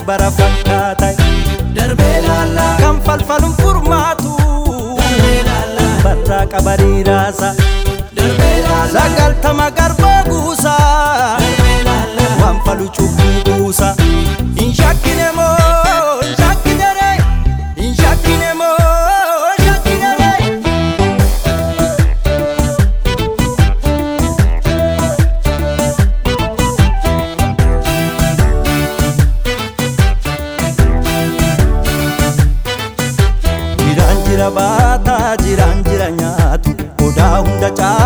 bara fakkaata darbee laallaa kan falfaluun furmaatu darbee laallaa barraa qabariiraasa darbee laallaa sagaltama garbaa guusaa darbee laallaa waan falu cubbuu buusa hin shakkine moo hin shakkine ree hin shakkine moo hin shakkine ree jiraan jira baataa jiraan jira nyaatu odaa hunda caa